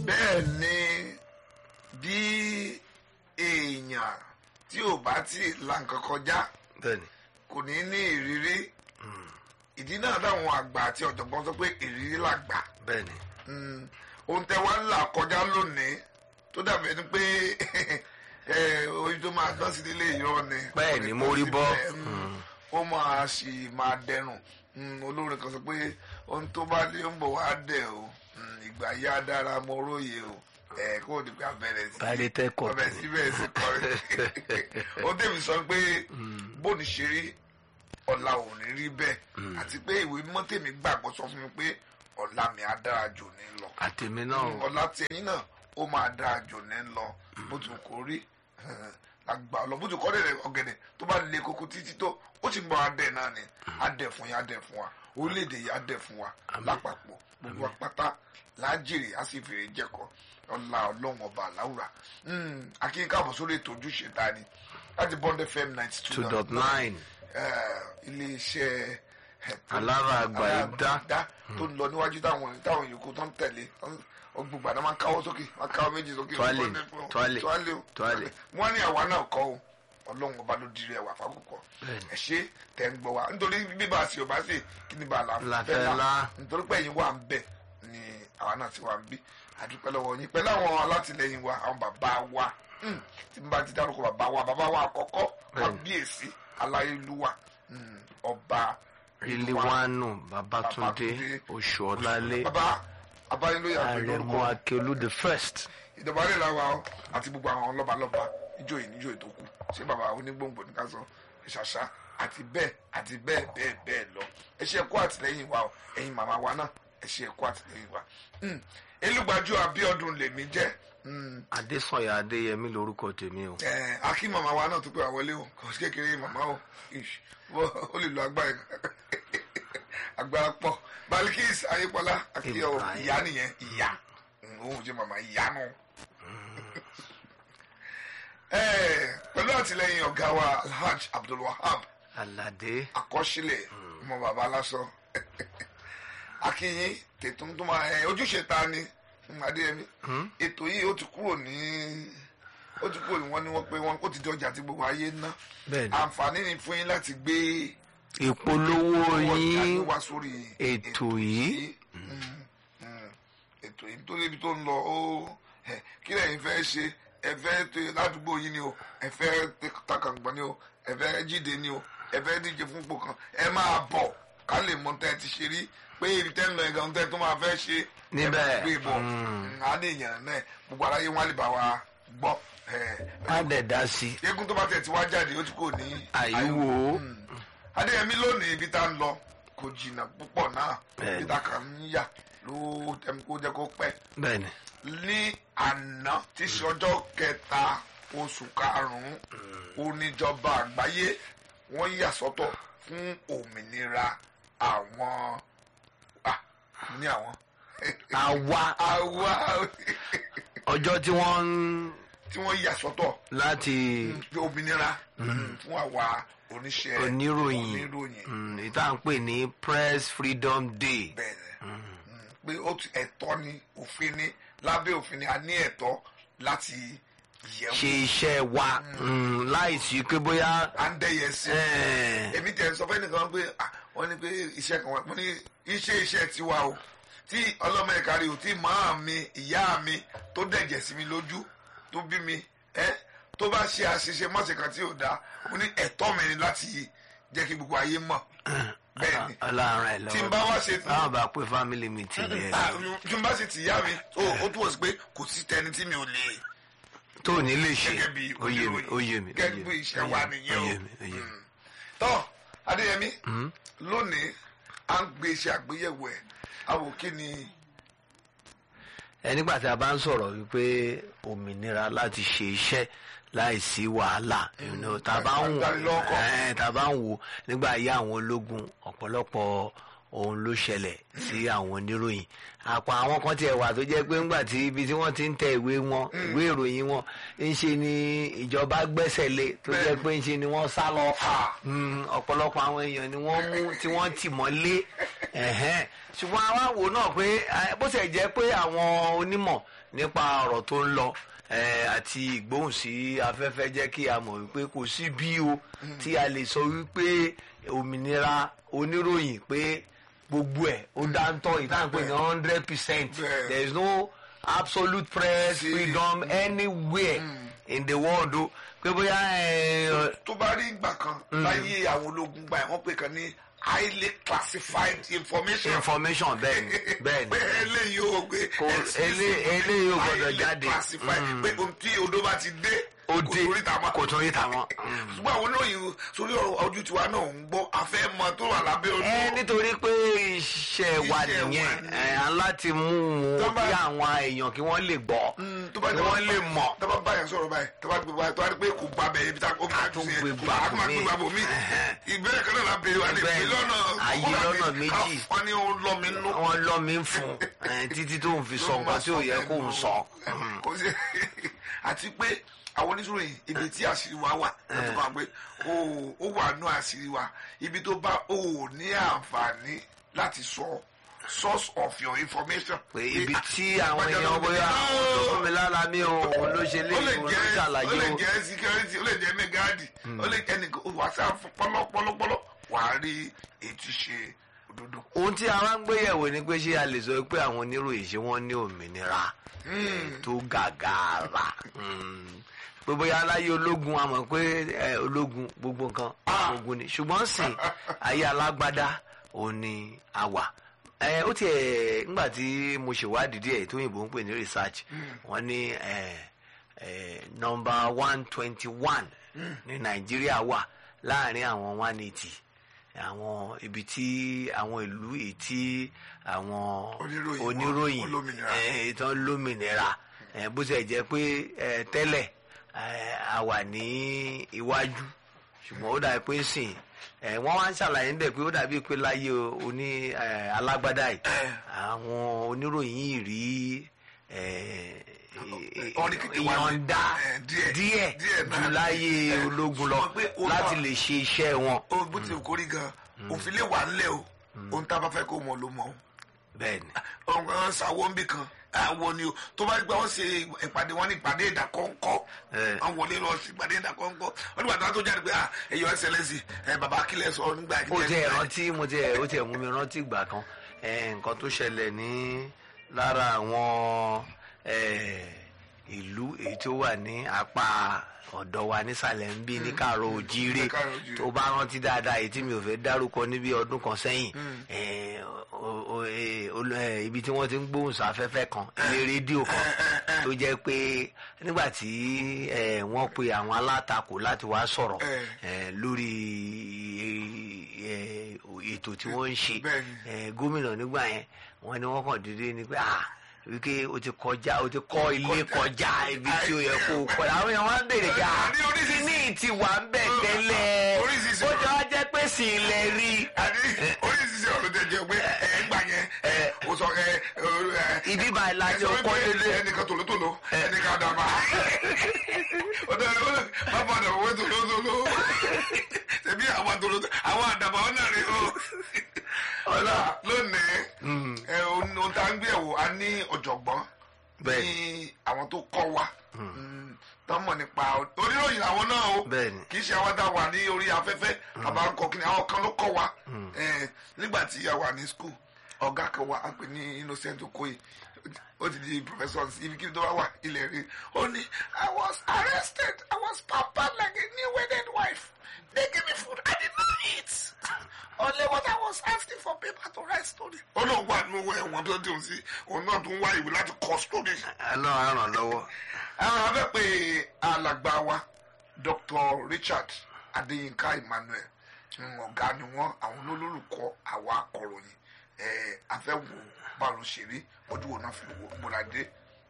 bẹ́ẹ̀ ni bí èèyàn tí ò bá tí ì la nǹkan kọjá bẹ́ẹ̀ni kò ní ní ìrírí ìdí náà táwọn àgbà àti ọ̀jọ̀gbọ́n sọ pé ìrírí làgbà bẹ́ẹ̀ni Mm, ohun tẹ wá ń là kọjá lónìí tó dàbí ẹni pé ẹ, oyin tó máa dán sí ilé ìyọ́ ni Bẹ́ẹ̀ ni, mo rí bọ́. Mm, ó máa sì máa dẹrùn Mm, olórin kan sọ pé ohun tó bá dé ń bọ̀ wá dẹ̀ o Mm, ìgbà yá dára mo róye o ẹ kó o di pé abẹ́rẹ́ sí Báyìí tẹ́ kọ̀ ọbẹ̀ sí bẹ́ẹ̀ sí kọrin ó tẹ̀mí sọ pé bóni ṣe rí ọ̀la ò ní rí bẹ́ẹ̀ àti pé ìwé mímọ́ tèmi gbàgbọ́ sọ fún mi pé ọ̀la mi á dára jù ní lọ àtẹ̀mí náà ọ̀la tí ẹ̀yin náà ó máa dára jù ní lọ bó ti kò rí àgbà ọ̀lọ́ bó ti kọ́ dẹ̀ ọ̀gẹ̀dẹ̀ tó bá le koko títí tó ó sì ń bọ̀ adẹ̀ náà ni adẹ̀ fún yín adẹ̀ fún wa orílẹ̀-èdè yìí adẹ̀ fún wa lápapọ̀ gbogbo apáta lájèrè á sì fèrè jẹ́kọ̀ ọ̀la ọlọ́run ọba àláwùrà akínkàbọ̀ sórí ètò ojúṣe ta ni láti bond fm ninety two two dot nine iléeṣẹ́ eh, tó- Alára àgbà ìdá. dá tó ń lọ níwájú táwọn táwọn yòókù tó ń tẹ̀lé ọgbùgbà náà máa ń káwọ́ sókè máa ń káwọ́ méjì sókè Tuale, Wọ́n ní fún- tuale, tuale o, tuale. wọ́n ní àwa náà kọ́ o ọlọ́run ọba ló dirí ẹwà fákòkò Bẹ́ẹ̀ni. ẹ ṣe tẹ̀ ń gbọ́ wa nítorí bíbá sí ọba sí kí ni bá a La la fẹ́ lá. nítorí pé ẹ̀yin wà ń bẹ̀ ni àwa náà ti wà ń bí àdúpẹ́ lọ́wọ́ yín pẹ̀lú àwọn alátìlẹyìn wa àwọn bàbá wa Hmm, tí n bá ti dárúkọ bàbá wa bàbá wa àkọ́kọ́ Bẹ́ẹ̀ni. kábíyèsí aláyélúwà hmm, ọba iliwanu babatunde Babatunde. oṣuọlálé bàbá abáyélúyà pẹ̀lú àrẹ̀mú orúkọ akelu the first ìjọba rẹ̀ làwà ọ́ àti gbogbo àwọn lọ́balọ́ba ìjòyè níjòyè tó kù ṣé bàbá onígbòǹgbò ní ká sọ ìṣàṣà àti bẹ́ẹ̀ àti bẹ́ẹ̀ bẹ́ẹ̀ bẹ́ẹ̀ lọ ẹ ṣe ẹ̀kọ́ àtìlẹ́yìn wa o ẹ̀yin màmá wa náà ẹ ṣe ẹ̀kọ́ àtìlẹ́yìn wa. Hmm. elúgbàjú abíọ́dún lèmi jẹ́ Hmm. adésànyà adéyẹmí lorúkọ tèmi o Eh, akí màmá wa náà tó pé àwọlé o kò sí kékeré màmá o Ish. Wọ́n- ó lè lo agbára agbára pọ̀ balikis ayépọlá akíyọ Ibrahim. ìyá nìyẹn ìyá Hmm, òun jẹ́ màmá ìyá náà. Eh, pẹ̀lú àtìlẹyìn ọ̀gá wa alhaj abdulwahab aládé àkọsílẹ̀ ọmọ bàbá lásán akínyìn tètùm tó máa ẹ ojúṣe ta ni Hmm, adéyẹmí ètò yìí ó ti kúrò ní ó ti kúrò ní wọn ni wọn pé wọn ó ti di ọjà tí gbogbo ayé ń ná bẹ́ẹ̀ni àǹfààní ni fún yín láti gbé ìpolówó owó ọjà yín yín wá sórí ètò yìí Mm, mm. ètò yìí tó débi tó ń lọ ó ẹ, kí lẹ́yìn fẹ́ ṣe ẹ fẹ́ tó ládùúgbò yìí ni o ẹ fẹ́ takàngbọ̀n ni o ẹ fẹ́ jíde ni o ẹ fẹ́ díje fún ipò kan ẹ máa bọ̀ ká lè mọ tẹ́ ẹ ti ṣe rí pé ibi tẹ́ ń lọ ẹ̀gàn tẹ́ tó máa fẹ́ ṣe ẹ Níbẹ̀. máa gbé bọ̀ Mm. á ní èèyàn náà gbogbo aráyé wọn á lè bá wa gbọ́ ẹ, á dẹ̀ dá sí eégún tó bá tẹ̀ tí wá jáde ó ti kò ní àyíwò adéyẹmí lónìí ibi tá ń lọ kò jìnnà púpọ̀ náà Bẹ́ẹ̀ni. ibi tá kàn ń yà ló tẹ̀mí kó jẹ́ kó pẹ́ bẹ́ẹ̀ni ní àná tí í ṣe ọjọ́ kẹta oṣù karùn-ún oníjọba àgbáyé wọ́n yà sọ́tọ̀ fún òmìnira àwọn ah, ní àwọn àwa àwa ọjọ́ tí wọ́n ń tí wọ́n yà sọ́tọ̀ láti òmìnira fún àwa oníṣẹ́ oníròyìn oníròyìn mm, ìta ń pè ní press freedom day bẹ́ẹ̀ pé ó ti ẹ̀tọ́ ni òfin ni lábẹ́ òfin ni a ní ẹ̀tọ́ láti yẹ̀ ṣe wò iṣẹ́ wa mm, láìsí pé bóyá à ń dẹ́yẹ sí eh, èmi tẹ̀ sọ fẹ́ nìkan pé ah, wọ́n ní pé iṣẹ́ kan wà mo ní iṣẹ́ iṣẹ́ tiwa o tí ọlọ́mọ ẹ̀ka rí o tí màá mi ìyá mi tó dẹ̀jẹ̀ sí mi lójú tó bí mi ẹ́ tó bá ṣe àṣìṣe mọ́sẹ̀ kan tí ò dáa mo ní ẹ̀tọ́ mi ni láti jẹ́ kí gbogbo ayé mọ̀ bẹ́ẹ̀ ni ọlọ́run ẹ̀ tí n bá lọ́wọ́ wá ṣe báwọn bá pé family meeting yẹn Ah, tí n bá sì ti yá mi ó ó túwọ̀ sí pé kò sí tẹni tí mi ò lè tó ní lè ṣe gẹ́gẹ́ bí oyè mi oníròyìn. oyè mi gẹ́gẹ́ bí iṣẹ́ wa nìyẹn o oyè mi oyè mi. tọ́ adéyẹmí lónìí à ń gbé iṣẹ́ àgbéyẹ̀wò ẹ̀ àwò kí ni ẹ nígbà tí a bá ń sọ̀rọ̀ wípé òmìnira láti ṣe iṣẹ́ láìsí wàhálà you know, tá a bá ń wò Ìdánilọ́kọ̀. ẹ̀, tá a bá ń wò nígbà ayé àwọn ológun ọ̀pọ̀lọpọ̀ ohun ló ṣẹlẹ̀ sí àwọn oníròyìn àpò àwọn kan tiẹ̀ wà tó jẹ́ pé ńgbà tí ibi tí wọ́n ti ń tẹ ìwé wọn ìwé ìròyìn wọn ń ṣe ni ìjọba gbẹ́sẹ̀ lé tó jẹ́ pé ń ṣe ni wọ́n sá lọ Mm, ọ̀pọ̀lọpọ̀ àwọn èèyàn ni wọ́n mú tí wọ́n tì mọ́lé ẹ̀hẹ́n. ṣùgbọ́n àwa wò náà pé eh, bó ṣe jẹ́ pé àwọn onímọ̀ nípa ọ̀rọ̀ tó ń lọ eh, àti ìgbóhùn sí afẹ́fẹ́ jẹ́ kí a mọ̀ wípé kò sí bí o tí a lè sọ wípé òmìnira oníròyìn pé gbogbo ẹ̀ ó dáńtọ́ ìtànpé ní hundred percent Bẹ́ẹ̀. there is no absolute press Sí. freedom anywhere in the world o pé bóyá eh, tó bá rí ìgbà kan láyé àwọn ológun gbà wọ́n pè kan ní highly classified information. information bẹ́ẹ̀ ni bẹ́ẹ̀ ni pé eléyìí ò gbé Kò- elé- eléyìí ò gbọdọ̀ highly jáde. classified pé ohun tí odó bá ti dé ó kò dé sórí ta mọ́. kò tún rí tàwọn. ṣùgbọ́n àwọn olóyìn sórí ọ̀rọ̀ ojú tiwa náà ń gbọ́ afẹ́ mọ tó wà lábẹ́ odó. ẹ nítorí pé iṣẹ́ wa Iṣẹ́ wa nìyẹn nìyẹn. ẹ á láti mú Tó wọn bá- kí àwọn èèyàn kí wọ́n lè gbọ́ tó bá kí wọ́n lè mọ̀. tó bá báyà sọ̀rọ̀ báyìí tó bá gbé báyìí tó bá rí pé kò gba bẹ̀ ibi tá ó máa tún tún sí gbé ẹ̀ gbà kò máa bòmíì. gbé gbà bòmí. ìbéèrè kan náà la béèrè wa lè Bẹ́ẹ̀ gbé ni. lọ́nà Ayé kó wà lọ́nà ní méjì. ká wọ́n ní ó lọ́ mi nú. wọ́n lọ́ mi ń fún ẹ, títí tó ń fi sọ nǹkan tí ò yẹ kó ń sọ. kò sí àti pé àwọn oníṣòro yìí ibi tí àṣírí wa wà lọ́tọ̀ kan pé ó ó wà nú àṣírí wa ibi tó bá ó ní àǹfààní láti sọ source of your information. pé ibi tí àwọn èèyàn bóyá tó fún mi lára mi ò òun ló ṣe ó lè léyìn òun ló jẹ́ ó ṣàlàyé lè o. jẹ́ security ó lè jẹ́ megadi ó lè jẹ́ nìkan wàásù pọlọpọlọpọlọ wàá rí ètí ṣe òdodo. ohun tí a máa ń gbéyẹ̀wò ni pé ṣé a lè sọ pé àwọn oníròyìn ṣé wọ́n ní òmìnira tó gàgàrà Mm. pé bóyá aláyé ológun a mọ̀ pé eh, ológun gbogbo nǹkan ogun ni ṣùgbọ́n sìn ayé alágbádá òun ni a wà Eh, ó tiẹ̀ ńgbà tí mo ṣèwádìí díẹ̀ tó yìnbó ń pè ní research wọ́n ní eh, eh, number one twenty one ní nàìjíríà wà láàrin àwọn one eighty àwọn ibi tí àwọn ìlú èyí tí àwọn Oníròyìn wọn oníròyìn olómìnira. eh, ìtàn lómìnira eh, bó ṣe jẹ́ pé eh, tẹ́lẹ̀ eh, a wà ní iwájú ṣùgbọ́n ó dàbí pé sìn eh, wọ́n wá ń ṣàlàyé níbẹ̀ pé ó dàbí pé láyé oní eh, alágbádá yìí àwọn oníròyìn yìí rí eh, Wọ́n ní kékeré wá ní- ìyọ̀ǹda eh, díẹ̀, díẹ̀ díẹ̀ náà. ju láyé Eh, ológun lọ sọ pé ó láti náà- lè ṣe iṣẹ́ wọn. ó bó ti kórìí gan òfin lè wà ńlẹ̀ o ohun tá a bá fẹ́ kó mọ̀ ló mọ̀ o. bẹ́ẹ̀ ni ọ̀hún ṣàwọ́ ń bì kan àwọn ni o tó bá gbà wọ́n ṣe ìpàdé wọn ní ìpàdé ìdákọ́ńkọ́ Eh. wọ́n wọlé lọ sí ìpàdé ìdákọ́ńkọ́ wọ́n nígbà tó wá tó jáde pé ah ẹ̀yọ́ ẹsẹ̀lẹ́sì ẹ̀ bàbá akílẹ̀ sọ nígbà ó tiẹ̀ rántí mo tiẹ̀ ó tiẹ̀ mú mi rántí ìgbà kan eh, nǹkan tó ṣẹlẹ̀ ní lára àwọn eh, ìlú èyí tó wà ní apá ọ̀dọ̀ wa nísàlẹ̀ ń bí ní kàrọ̀ òjìrè ní Kàárọ̀ Oòjíire. tó bá rántí dáadáa èyí tí mi ò fẹ́ dárúkọ níbi ọdún kan sẹ́yìn eh, o- o- eh, olú- eh, ibi tí wọ́n ti ń gbóhùn sáfẹ́fẹ́ kan ilé rédíò kan tó jẹ́ pé nígbà tí eh, wọ́n pe àwọn alátakò láti wá sọ̀rọ̀ Eh. eh, lórí eh, ètò tí wọ́n ń ṣe Bẹ́ẹ̀ni. eh, gómìnà nígbà yẹn wọ́n ní wọ́n kàn dédé ni pé ah wípé o ti kọjá o ti kọ́ ilé kọjá ibi tí ó yẹ kó o kọ́ àwọn èèyàn wá ń béèrè pé ah Ní oríṣiríṣi- kíní ti wà ń bẹ̀ tẹ́lẹ̀ Oríṣiríṣi ó jọ wá jẹ́ pé sì ilẹ̀ rí àní oríṣiríṣi ọ̀rọ̀ tẹ̀ jẹ́ pé ẹ̀ ń gbà yẹn ẹ̀ o sọ ẹ̀ ẹ̀ ibi báyìí la ẹ ti sọ kọ́ wípé lélẹ̀ ẹnìkan tòlótòló ẹnìkan àdàbà ọdọ ẹ wọlé bàbá àdàbà wọlé tòlótòló tẹbi àwọn tòlótò àwọn àdàbà wọn náà rí o ọlá lónìí ẹ ohun tá a ń gbé ẹwò a ní ọ̀jọ̀gbọ́n Bẹ́ẹ̀. ní àwọn tó kọ́ wa tọmọ nípa oníròyìn àwọn náà o Bẹ́ẹ̀ ni. kì í ṣe àwọn tá a wà ní orí afẹ́fẹ́ àbá ń kọ kí ni àwọn kan ló kọ́ wa Eh, nígbà tí a wà ní school ọ̀gá kan wà á pè ní Innocent Okoye ó ti di professor ibi kí tó bá wà ilẹ̀ rí ó ní I was arrested I was pampered like a new wedded wife they give me food I did not eat only what I was asking for paper to write story. ó lóun wà nínú ẹ̀wọ̀n tó dùn sí òun náà tún wá ìwé láti kọ story ọlọ́run á ràn lọ́wọ́ àwọn abẹ́ pé alàgbà wa Dr. Richard Adéyínká Emmanuel mm, ọ̀gá ni wọ́n àwọn olólùkọ́ àwa akọ̀ròyìn ẹ̀ afẹ́wò báwo ṣe rí ojú wo náà fi wò múradé.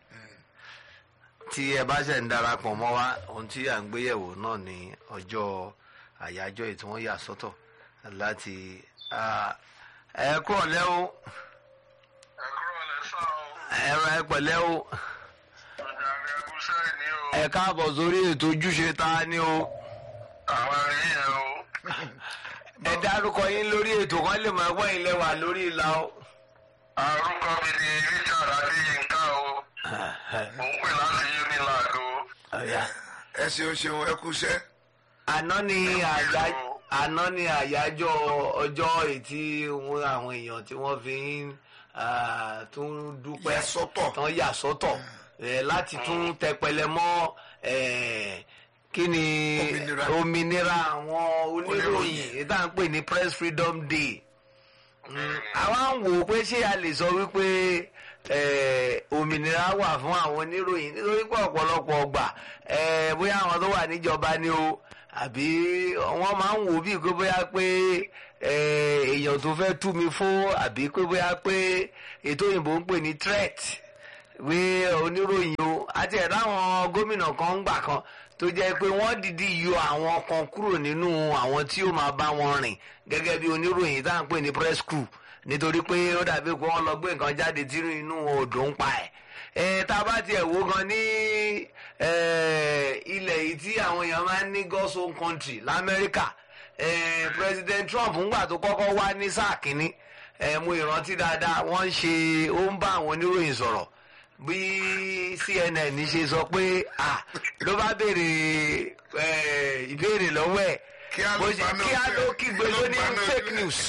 tí ẹ bá ṣe ń darapọ̀ mọ́ wa ohun tí à ń gbéyẹ̀wò náà ní ọjọ́ àyájọ́ èyí tí wọ́n yà sọ́tọ̀ láti ah, ẹ kúrọ̀ lẹ́ o ẹ̀kúrọ̀ lẹ́sà o ẹ̀rọ ẹ pẹ̀lẹ́ o ọ̀dàrẹ́ ẹ̀kúṣẹ́ ni o ẹ káàbọ̀ sórí ètò ojúṣe ta ni o àwọn ẹ̀rí yẹn o ẹ dárúkọ yín lórí ètò kan lè máa gbọ́ ilé wa lórí ìlà o àrùkọ mi ni Richard Adéyínká o Mò ń pè láti Unilag o. Ọ̀yá. ẹ ṣeun ṣeun ẹ kúṣẹ́ àná ni àyá àná ni àyájọ́ ọjọ́ ètí wọn àwọn èèyàn tí wọ́n fi ń ah, tún dúpẹ́ Yà sọ́tọ̀. tán yà sọ́tọ̀ eh, láti tún tẹpẹlẹ mọ́ eh, kí ni Òmìnira. òmìnira àwọn oníròyìn Oníròyìn. èyí tá à ń pè ní press freedom day àwa ń wò ó pé ṣé a lè sọ wípé eh, òmìnira wà fún àwọn oníròyìn nítorí pé ọ̀pọ̀lọpọ̀ ọgbà eh, bóyá àwọn tó wà níjọba ni o àbí wọ́n máa ń wò ó bíi pé bóyá pé eh, èèyàn tó fẹ́ tú mi fún àbí pé bóyá pé ètò òyìnbó ń pè ní threat pé oníròyìn o àti ẹ̀dá àwọn gómìnà kan ń gbà kan tó jẹ́ pé wọ́n dìdí yọ àwọn kan kúrò nínú àwọn tí ó máa bá wọn rìn gẹ́gẹ́ bí oníròyìn tá à ń pè ní press crew nítorí pé ó dàbí pé wọ́n lọ gbé nǹkan jáde tí inú odò ń pa ẹ̀ ẹ̀ tá a bá tiẹ̀ wò gan ní eh, ilẹ̀ yìí tí àwọn èèyàn máa ń ní God's own country lamẹ́ríkà eh, President Trump ńgbà tó kọ́kọ́ wá ní sáà kínní eh, mo ìrántí dáadáa wọ́n ń ṣe ó ń bá àwọn oníròyìn sọ̀rọ̀ bí CNN ṣe sọ pé ah ló bá béèrè eh, ìbéèrè lọ́wọ́ ẹ̀ Kí á ló bó ṣe- paná kí á ojú ló ẹ̀. kígbe Kí ló ló ní paná ojú fake ẹ̀. news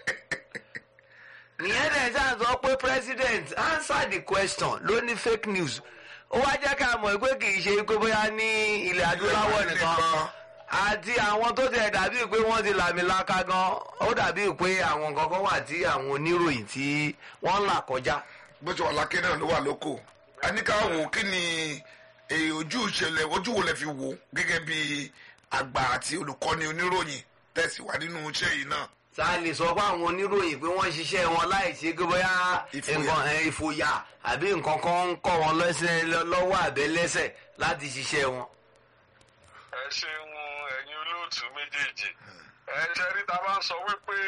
ìyẹn dẹ̀ ṣáà sọ pé president answer the question ló ní fake news ó wá jẹ́ ká mọ̀ pé kì í ṣe pé bóyá ní ilẹ̀ adúláwọ̀ nìkan àti àwọn tó tẹ̀ dàbí pé wọ́n ti làmìlaka gan ó dàbí pé àwọn kankan wà tí àwọn oníròyìn tí wọ́n ń là kọjá. bó ṣe wà lákè náà ló wà lóko a ní ká wò ó kí ni èyí ojú ìṣẹ̀lẹ̀ ojú wo lẹ fi wò ó gẹ́gẹ́ bí àgbà àti olùkọ́ni oníròyìn tẹ̀síwá nínú iṣẹ́ yìí náà tá a lè sọ pé àwọn oníròyìn pé wọ́n ń ṣiṣẹ́ wọn láì ṣe pé bóyá Ìfòyà. nǹkan ẹ̀, ìfòyà àbí nǹkan kan ń kọ́ wọn lẹ́sẹ̀ lọ́wọ́ àbẹ́lẹ́sẹ̀ láti ṣiṣẹ́ wọn. Ẹ ṣeun ẹ̀yin olóòtú méjèèjì. Ẹ jẹ́ rí ta bá ń sọ wípé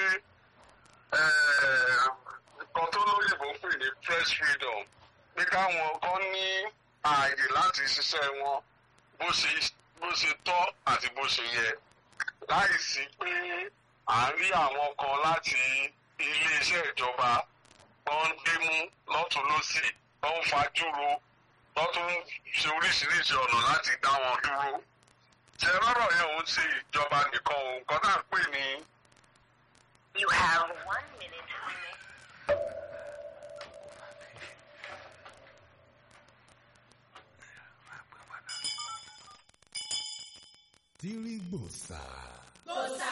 eh, nǹkan tó lóyìnbó ń pè ní press freedom pé káwọn kan ní ààyè láti ṣiṣẹ́ wọn bó ṣe bó ṣe tọ́ àti bó ṣe yẹ láì sí pé à ń rí àwọn kan láti iléeṣẹ́ ìjọba tó ń gbémú lọ́tún lọ́sì tó ń fajúro tó tún ń ṣe oríṣiríṣi ọ̀nà láti dá wọn dúró ṣe rọrọ yẹn òun ṣe ìjọba nìkan òun kan náà pè ní You have one minute remaining. tírígbòsà.